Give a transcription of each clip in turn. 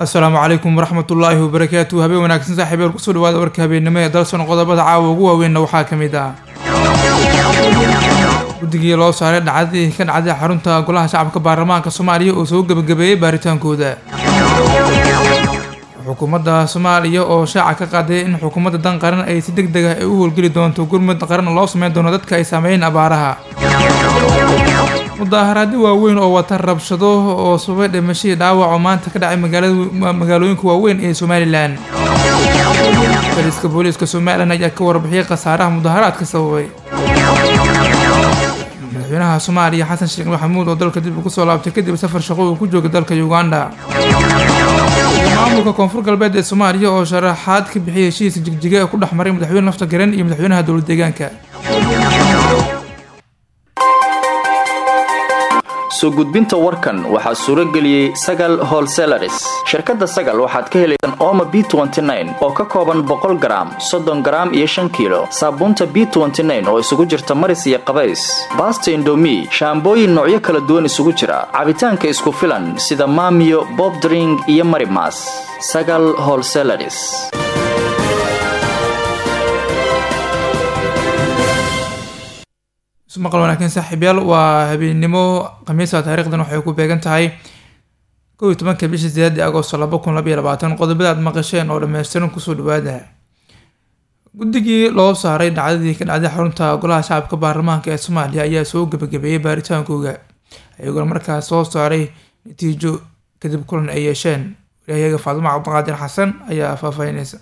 asalaamu calaykum waraxmatullaahi wabarakaatu habeen wanaagsan saaxiibeel kusoo dhawaada warka habeennimo ee dalson qodobada caawa ugu waaweynna waxaa ka mid ah guddigii loo saaray dhacdadii ka dhacday xarunta golaha shacabka baarlamaanka soomaaliya oo soo gebagabeeyey baaritaankooda xukuumadda soomaaliya oo shaaca ka qaaday in xukuumadda dan qaran ay si deg deg ah ay u howlgeli doonto gurmud qaran loo sameyn doono dadka ay saameeyeen abaaraha mudaaharaadyo waaweyn oo wata rabshado oo sababay dhimashadii dhaawac oo maanta ka dhacay magaalooyinka waaweyn ee somalilan bariska booliiska somalilan ayaa ka warbixiyay khasaaraha mudaaharaadka sababay madaxweynaha soomaaliya xasan sheekh maxamuud oo dalka dib ugu soo laabtay kadib safar shaqo uu ku joogay dalka uganda maamulka koonfur galbeed ee soomaaliya oo sharaxaad ka bixiyay heshiiska jigjiga ee ku dhex maray madaxweyne lafta garan iyo madaxweynaha dowlad deegaanka soo gudbinta warkan waxaa suuro geliyey sagal holselaris shirkadda sagal waxaad ka helaysaan ooma b oo ka kooban boqol garaam soddon garaam iyo shan kiilo saabuunta b oo isugu jirta maris iyo qabays baasta indomi shaambooyin noocyo kala duwan isugu jira cabitaanka isku filan sida maamiyo bobdring iyo marimas sagal holselaris maqal wanaagsan saaxiibyaal waa habeennimo khamiisa taarikhdan waxay ku beegan tahay kow iyo tobanka bisha sideedii agosto laba kun labaiyo labaatan qodobada aad maqasheen oo dhammaystiran kusoo dhawaada guddigii loo saaray dhacdadii ka dhacday xarunta golaha shacabka baarlamaanka ee soomaaliya ayaa soo gebagabeeyey baaritaankooga iyagoona markaas soo saaray natiijo kadib kulan ay yeesheen walaayaga faadimo cabdiqaadir xasan ayaa faahfaahineysa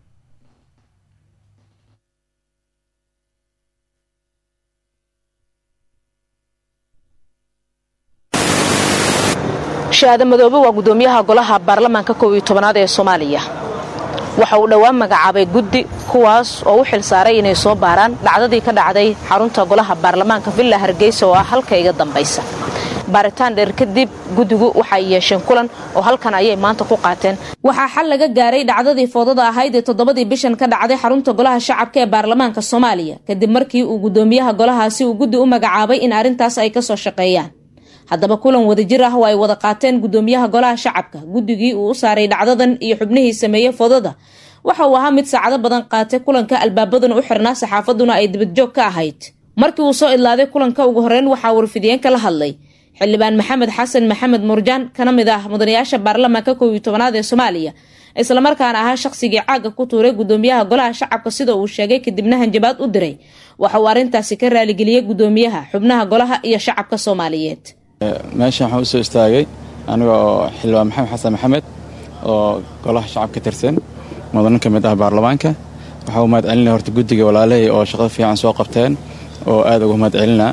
shahaade madoobe waa gudoomiyaha golaha baarlamaanka kow iyo tobanaad ee soomaaliya waxa uu dhowaan magacaabay guddi kuwaas oo u xil saaray inay soo baaraan dhacdadii ka dhacday xarunta golaha baarlamaanka villa hargeysa oo ah halka iga dambaysa baaritaan dheer kadib guddigu waxay yeesheen kulan oo halkan ayay maanta ku qaateen waxaa xal laga gaaray dhacdadii foodada ahayd ee toddobadii bishan ka dhacday xarunta golaha shacabka ee baarlamaanka soomaaliya kadib markii uu gudoomiyaha golahaasi uu guddi u magacaabay in arrintaas ay kasoo shaqeeyaan haddaba kulan wadajir ah oo ay wada qaateen gudoomiyaha golaha shacabka guddigii uu u saaray dhacdadan iyo xubnihii sameeyey foodada waxa uu ahaa mid saacado badan qaatay kulanka albaabaduna u xirnaa saxaafaduna ay dibadjoog ka ahayd markii uu soo idlaaday kulanka ugu horeyn waxaa warfidiyeen kala hadlay xildhibaan maxamed xasan maxamed murjaan kana mid ah mudanayaasha baarlamaanka kow iyo tobanaad ee soomaaliya islamarkaana ahaa shaqsigii caaga ku tuuray gudoomiyaha golaha shacabka sida uu sheegay kadibna hanjabaad u diray waxa uu arrintaasi ka raaligeliyey gudoomiyaha xubnaha golaha iyo shacabka soomaaliyeed meeshan waxaan usoo istaagay aniga oo xildhibaan maxamed xasan maxamed oo golaha shacab ka tirsan mudanin ka mid ah baarlamaanka waxaa u mahad celinaya horta guddiga walaalahey oo shaqada fiican soo qabteen oo aad uga mahad celinaa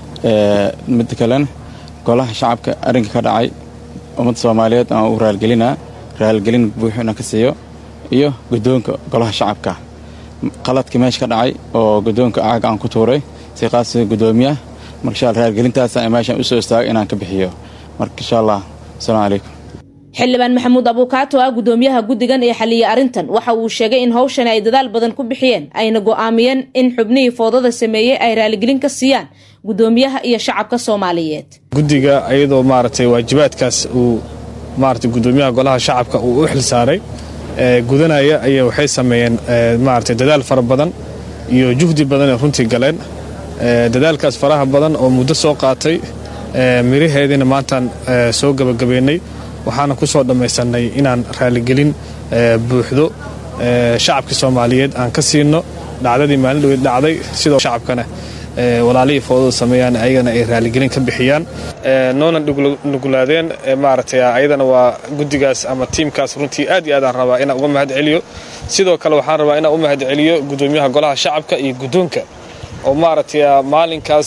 midda kalena golaha shacabka arrinka ka dhacay ummadda soomaaliyeed aan u raalgelinaa raalgelin buuxu inaan ka siiyo iyo guddoonka golaha shacabka qaladkii meesha ka dhacay oo guddoonka caaga aan ku tuuray si qaasi guddoomiyaha marka insha alla raalgelintaas meeshaan usoo istaagay inaan ka bixiyo marka insha allah asalaamu calaykum xildhibaan maxamuud abuukaato ah gudoomiyaha guddigan ee xaliyey arrintan waxa uu sheegay in hawshani ay dadaal badan ku bixiyeen ayna go'aamiyeen in xubnihii foodada sameeyey ay raaligelin ka siiyaan gudoomiyaha iyo shacabka soomaaliyeed guddiga ayadoo maaragtay waajibaadkaas uu maaragtay gudoomiyaha golaha shacabka uu u xil saaray gudanaya ayaa waxay sameeyeen maaragtay dadaal fara badan iyo juhdi badan ee runtii galeen dadaalkaas faraha badan oo muddo soo qaatay miraheediina maantaan soo gebagabeynay waxaana ku soo dhammaysannay inaan raaligelin buuxdo shacabkii soomaaliyeed aan ka siino dhacdadii maalin dhaweyd dhacday sidoo shacabkana walaalihii foodada sameeyaan ayagana ay raaligelin ka bixiyaan noona nugulaadeen maaragtay ayadana waa guddigaas ama tiimkaas runtii aad iyo aadaan rabaa inaan uga mahad celiyo sidoo kale waxaan rabaa inaan u mahad celiyo gudoomiyaha golaha shacabka iyo guddoonka oo maaragtay maalinkaas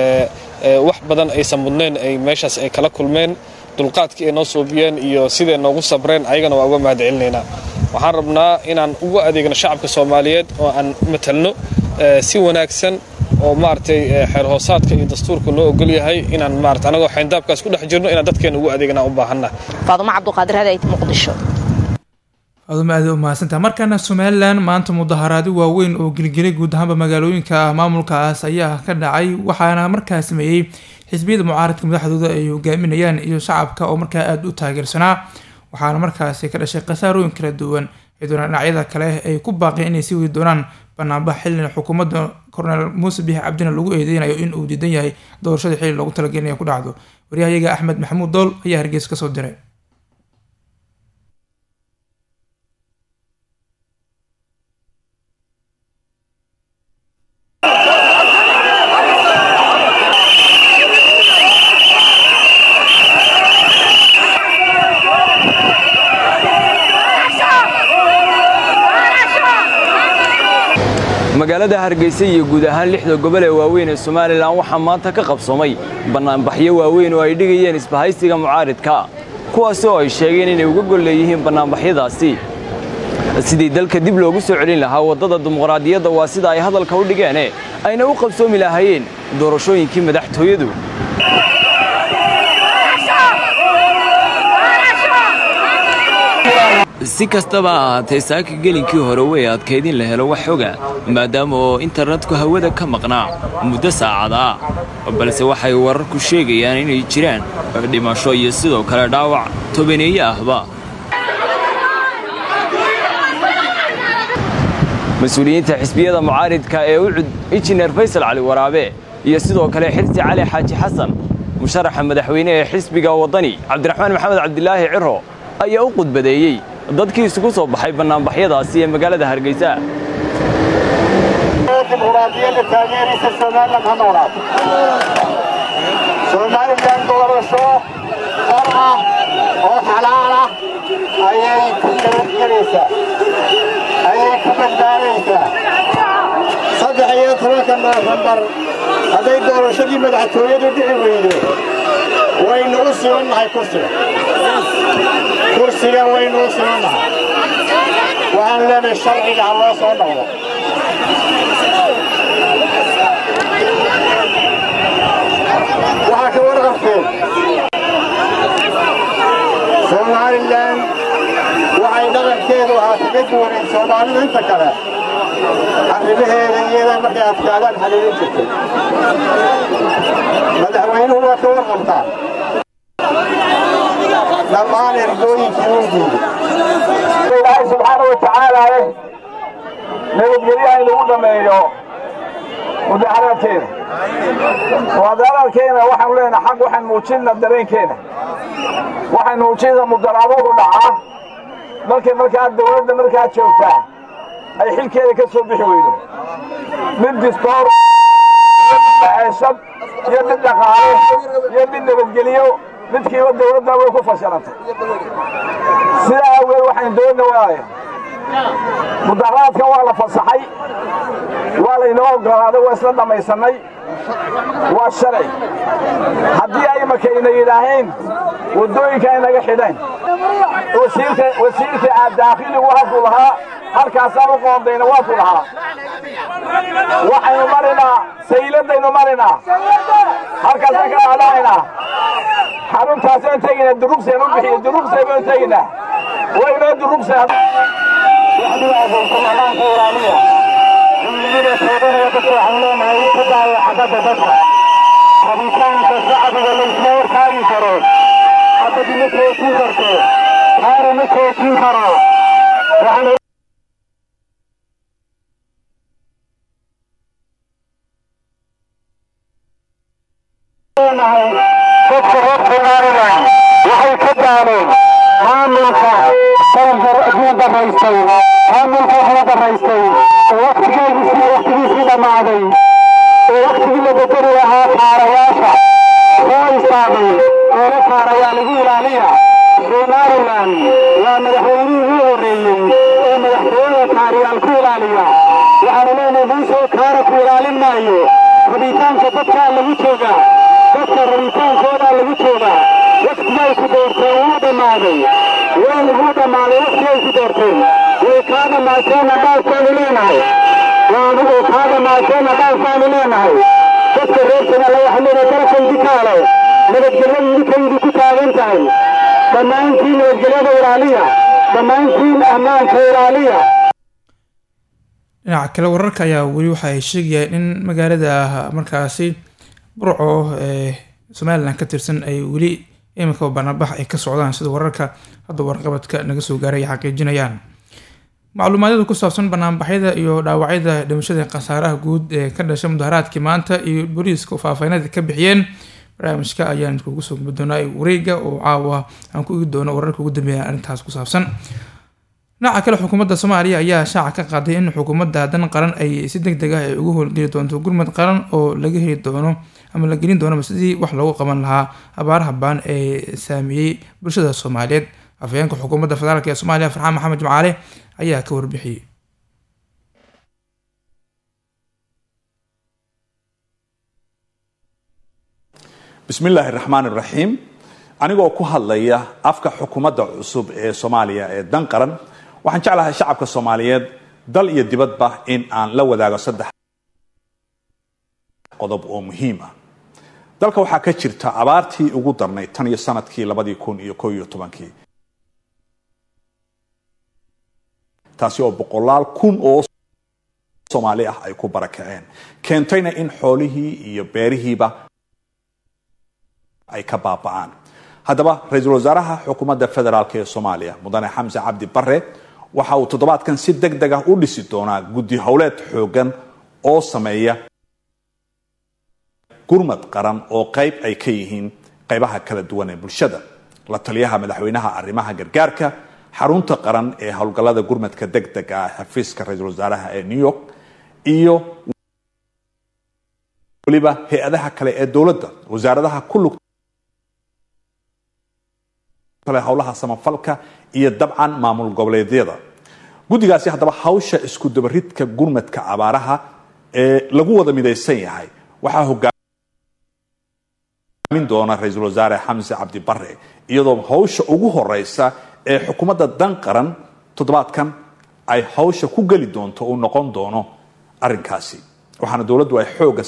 wax badan aysan mudnayn ay meeshaas ay kala kulmeen dulqaadkii ay noo soobiyeen iyo siday noogu sabreen ayagana waa uga mahad celinaynaa waxaan rabnaa inaan ugu adeegno shacabka soomaaliyeed oo aan matalno si wanaagsan oo maaragtay xeer hoosaadka iyo dastuurka noo ogol yahay inaan maarata anagoo xayndaabkaas ku dhex jirno inaan dadkeena ugu adeegnaa u baahanna faadumo cabduqaadir hadayd muqdisho aaduma aad u mahadsantaha markaana somalilan maanta mudaharaado waaweyn oo gelgelay guud ahaanba magaalooyinka maamulkaas ayaa ka dhacay waxaana markaa sameeyey xisbiyada mucaaradka madaxdooda ay hogaaminayaan iyo shacabka oo markaa aada u taageersanaa waxaana markaasi ka dhashay khasaarooyin kala duwan ciiduna dhinacyada kale ay ku baaqeen inay sii wadi doonaan banaanbax xilina xukuumadda korneel muuse biix cabdina lagu eedeynayo in uu diidan yahay doorashada xili loogu talagelinaya ku dhacdo waryahayaga axmed maxamuud dool ayaa hargeysa kasoo diray magaalada hargeysa iyo guud ahaan lixda gobol ee waaweyn ee somalilan waxaa maanta ka qabsoomay bannaanbaxyo waaweyn oo ay dhigayeen isbahaysiga mucaaridka kuwaasi oo ay sheegeen inay uga gol leeyihiin bannaanbaxyadaasi sidii dalka dib loogu soo celin lahaa waddada dimuqraadiyadda waa sida ay hadalka u dhigeene ayna u qabsoomi lahaayeen doorashooyinkii madaxtooyadu si kastaba ha ahaatee saaka gelinkii hore way adkayd in la helo wax xoga maadaama oo internetku hawada ka maqnaa muddo saacada ah balse waxay wararku sheegayaan inay jiraan dhimasho iyo sidoo kale dhaawac tobaneeye ahba mas-uuliyiinta xisbiyada mucaaridka ee u cud injineer faysal cali waraabe iyo sidoo kale xirsi cali xaaji xasan musharaxa madaxweyne ee xisbiga waddani cabdiraxmaan maxamed cabdilaahi ciro ayaa u qudbadeeyey dadkii isugu soo baxay bannaanbaxyadaasi ee magaalada hargeysa dimuqraadiyadda taageeraysa somalilan ha noolaato somalilan doorasho xor ah oo xalaal ah ayay ku nabadgelaysaa ayay ku badbaadaysaa saddex iyo tobanka noofembar hadday doorashadii madaxtooyadu dhici weydo waynu u sibannahay kursiga kursiga waynu u sibannahay waxaan leenahay sharciga ha loo soo noqdo waxaa ka warqabteen somalilan waxay dhaqankeedu ahaa kaga duwanayd soomaalidu inta kale arrimaheeda iyada markay adkaadaan xaliilin jirtay madaxweynuhu waa ka warqabtaa dhammaan ergooyinkii uu diiday ilaahay subxaana wa tacaala nabadgelyaha inagu dhammeeyo mudaharaadkeena mudaharaadkeena waxaanu leenahay xaq waxaan muujinna dareenkeena waxaan muujinna mudarabuhu dhacaa markay markaa dawladda markaa joogtaa ay xilkeeda ka soo bixi weydo mid distoor ceeshad iyo mid dhaqaale iyo mid nabadgeliyo midkiiba dawladda way ku fashilantay sidaa awgeed waxaan doonna waaya mudaharaadka waa la fasaxay waa laynoo ogolaaday waa isla dhammaysannay waa shalay haddii ay makayna yidhaaheen waddooyinka ay naga xidheen wasiirka daakhiligu halkuu lahaa halkaasaan u qoondayna waakuu lahaa waxaynu marinaa sayladaynu marinaa halkaasaan ka dhaadhacaynaa xaruntaasaan tegaynaa durugseen u bixiyo durugsay baynu tegaynaa waynoo durugsay rabitaanka shacbiga laysma warkaagi karo xabadi ma toojin karto xaara ma toojin karo dadka reer somalilan waxay ka daaleen maamulka aduu daraystay maamulka wuxuu daraystay oo waktigeedisii waktigiisii dhammaaday oo waktigii la bedeli lahaa kaarayaasha soo istaagay eela kaarayaa lagu ilaaliya somalilan waa madaxweynihii ugu horreeyey ee madaxtooyada kaariyaal ku ilaaliya waxaanu leenahay muusoo kaara ku ilaalin maayo rabitaanka dadkaa lagu joogaa dadka rabitaankoodaa lagu joogaa waktigay ku doorteen wuu dhammaaday way lagu dhammaaday waktigay ku doorteen way kaa dhammaateenna dhaafkaanu leenahay waanigu kaa dhammaateenna dhaafkaanu leenahay dadka reer somaliya waxaa leenahay dalkaydi kaale nabadgelyadu idinkaydi ku taagan tahay dhammaantiin nabadgelyada ilaaliya dhammaantiin ammaanka ilaaliya dhinaca kale wararka ayaa weli waxa ay sheegayaan in magaalada markaasi burco ee somalilan ka tirsan ay weli iminka banaanbax ay ka socdaan sida wararka hadda warqabadka naga soo gaaray ay xaqiijinayaan macluumaadyada ku saabsan banaanbaxyada iyo dhaawacyada dhimashada khasaaraha guud ee ka dhashay mudaharaadkii maanta iyo booliiska faahfaahinada ka bixiyeen barnaamijka ayaan kugu soo gubi doonaa wareega oo caawa aan ku igi doono wararka ugu dambeeya arrintaas ku saabsan dhinaca kale xukuumadda soomaaliya ayaa shaaca ka qaaday in xukuumadda dan qaran ay si deg deg ah ay ugu howlgeli doonto gurmad qaran oo laga heli doono ama la gelin doono sidii wax loogu qaban lahaa abaaraha baan ee saameeyey bulshada soomaaliyeed afhayeenka xukuumadda federaalk ee soomaaliya farxaan maxamed jimcaale ayaa ka warbixiyey bismi illaahi raxmaan iraxiim anigoo ku hadlaya afka xukuumadda cusub ee soomaaliya ee dan qaran waxaan jeclahay shacabka soomaaliyeed dal iyo dibadba in aan la wadaago saddex qodob oo muhiim ah dalka waxaa ka jirta abaartii ugu darnay tan iyo sanadkii labadii kun iyo ko iyo tobankii taasi oo boqolaal kun oo soomaali ah ay ku barakaceen keentayna in xoolihii iyo beerihiiba ay ka baaba'aan haddaba ra-iisul wasaaraha xukuumadda federaalk ee soomaaliya mudane xamse cabdi bare waxa uu toddobaadkan si deg deg ah u dhisi doonaa guddi howleed xoogan oo sameeya gurmad qaran oo qayb ay ka yihiin qaybaha kala duwan ee bulshada la taliyaha madaxweynaha arrimaha gargaarka xarunta qaran ee howlgallada gurmadka deg deg ah xafiiska ra-iisul wasaaraha ee new york iyo waliba hay-adaha kale ee dowladda wasaaradaha ku lug howlaha samafalka iyo dabcan maamul goboleedyada guddigaasi haddaba hawsha isku dabaridka gurmadka abaaraha ee lagu wada midaysan yahay waxaa hogaamin doona ra-iisul wasaare xamse cabdi bare iyadoo hawsha ugu horeysa ee xukuumadda dan qaran toddobaadkan ay hawsha ku geli doonto uu noqon doono arrinkaasi waxaana dowladdu ay xooga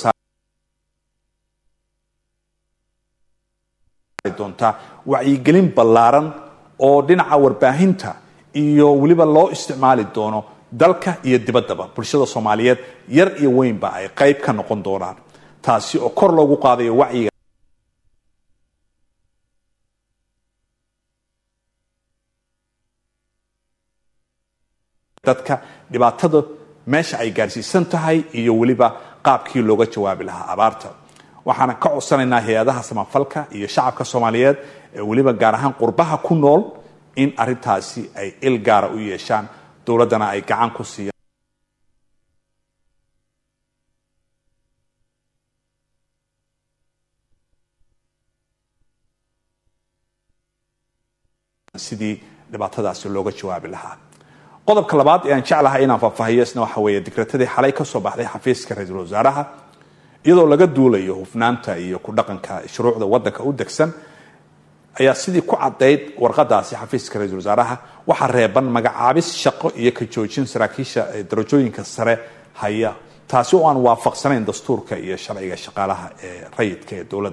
doontaa wacyigelin ballaaran oo dhinaca warbaahinta iyo weliba loo isticmaali doono dalka iyo dibaddaba bulshada soomaaliyeed yar iyo weynba ay qayb ka noqon doonaan taasi oo kor loogu qaadayo wacyiga dadka dhibaatada meesha ay gaarsiisan tahay iyo weliba qaabkii looga jawaabi lahaa abaarta waxaana ka codsanaynaa hay-adaha samafalka iyo shacabka soomaaliyeed ee weliba gaar ahaan qurbaha ku nool in arintaasi ay il gaara u yeeshaan dowladdana ay gacan ku siiyaan sidii dhibaatadaasi looga jawaabi lahaa qodobka labaad ee aan jeclahay inaan faahfaahiyo isna waxa weeye digratadii xalay ka soo baxday xafiiska ra-iisul wasaaraha iyadoo laga duulayo hufnaanta iyo ku dhaqanka shuruucda wadanka u degsan ayaa sidii ku cadayd warqadaasi xafiiska ra-iisul wasaaraha waxaa reeban magacaabis shaqo iyo ka joojin saraakiisha darajooyinka sare haya taasi oo aan waafaqsanayn dastuurka iyo sharciga shaqaalaha ee rayidka ee dowladda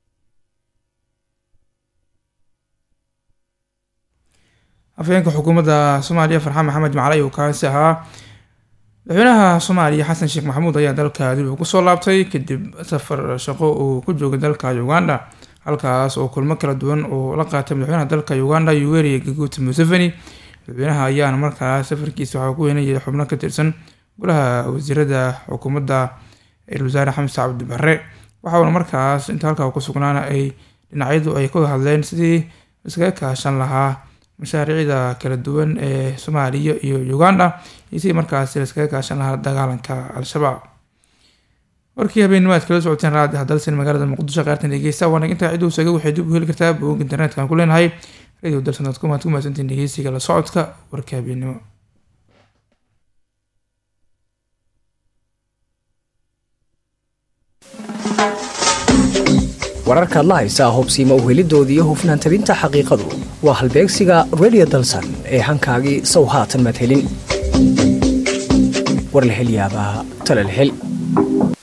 afhayeenka xukuumadda soomaaliya farxaan maxamed macalay uu kaasi ahaa madaxweynaha soomaaliya xasan sheekh maxamuud ayaa dalka dib uu kusoo laabtay kadib safar shaqo uu ku joogay dalka uganda halkaas oo kulmo kala duwan uu la qaatay madaxweynaha dalka uganda yoweri gaguuti museveni madaxweynaha ayaana markaas safarkiisa waxaa ku weynayay xubno ka tirsan golaha wasiirada xukuumadda ra-isul wasaare xamse cabdi bare waxauna markaas inta halkaa ku sugnaana ay dhinacyadu ay ka hadleen sidii iskaga kaashan lahaa mashaariicda kala duwan ee soomaaliya iyo uganda iyo sidii markaasi laiskaga kaashan lahaa dagaalanka al-shabaab warkii habeennimaad kala socoteen raadi hadalsan magaalada muqdisho qaartan dhegeysta waana intaa ciduu saga waxay dib u heli kartaa bogog internetka ku leenahay radio dalsanaad kumaad ku mahadsantiin dhegeysiga la socodka warka habeennimo wararkaad la haysaa hubsiima uhelidoodii iyo hufnaan tabinta xaqiiqadu waa halbeegsiga redio dalsan ee hankaagii sow haatan madhelin war la hel yaabaa tala la hel